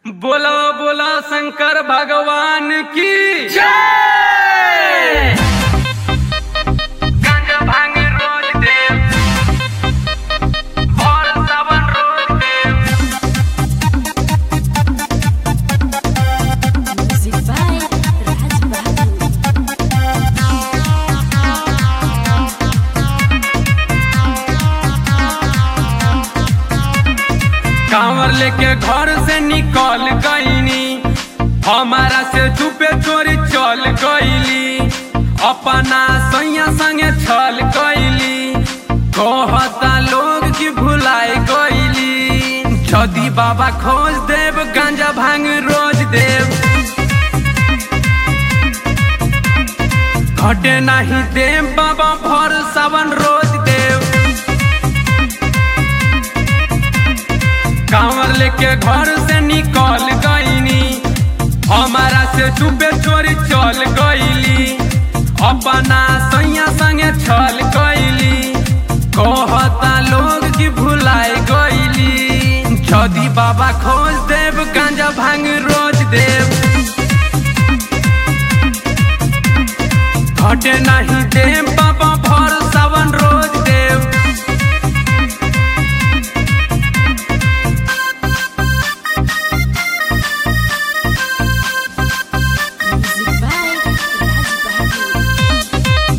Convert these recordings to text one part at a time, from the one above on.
बोला बोला शंकर भगवान की जय गांजा भांग रोज देव और सावन रोज देव Music by Raj Bahadur. कांवर लेके घर से निकल गईनी हमारा से चुपे चोरी चल गईली अपना सैया संगे छल गईली कहता लोग की भुलाए गईली छदी बाबा खोज देव गांजा भांग रोज देव घटे नहीं देव बाबा भर सावन रोज देव कांवर लेके घर से निकल गईनी हमारा से चुपे चोरी चल गईली अपना सैया संगे छल गईली कहता लोग की भुलाए गईली छदी बाबा खोज देव गांजा भांग रोज देव घटे नहीं देव बाबा भर सावन रोज देव Music by Raj Bahadur.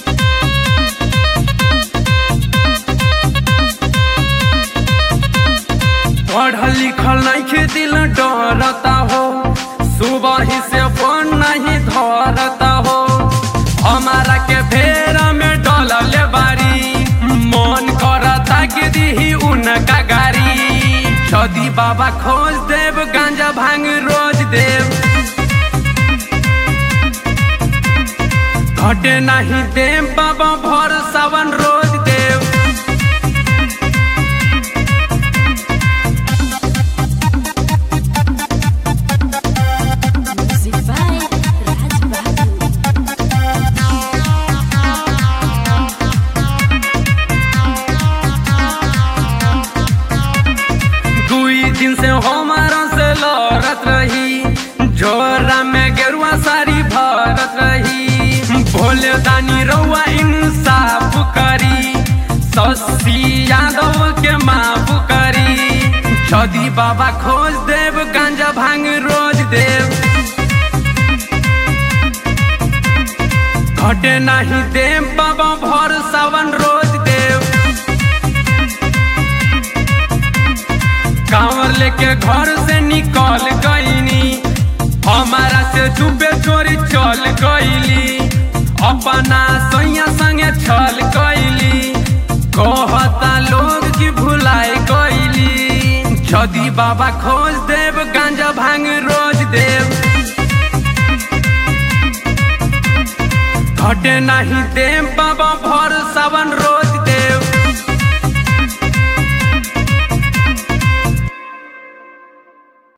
पढ़ल लिखल नहीं दिल डरता हो सुबह ही से फोन नहीं धरता हो हमारा के फेरा में डलल बारी मन करता कि दी उनका गाड़ी छदी बाबा खोज देव गांजा भांग रोज देव घटे नहीं देव बाबा भर सावन रोज देव Music by Raj Bahadur. दुई दिन से हमारा से लड़त रही झोरा में गेरुआ साड़ी भरत रही भोले दानी रउआ इंसाफ करी शशि यादव के माफ करी छदी बाबा खोज देव गांजा भांग रोज देव घटे नहीं देव बाबा भर सावन रोज देव कांवर लेके घर से निकल गईनी हमारा से चुपे चोरी चल गईली अपना सैया संगे छल गईली कहता लोग की भुलाए गईली छदी बाबा खोज देव गांजा भांग रोज देव घटे नहीं देव बाबा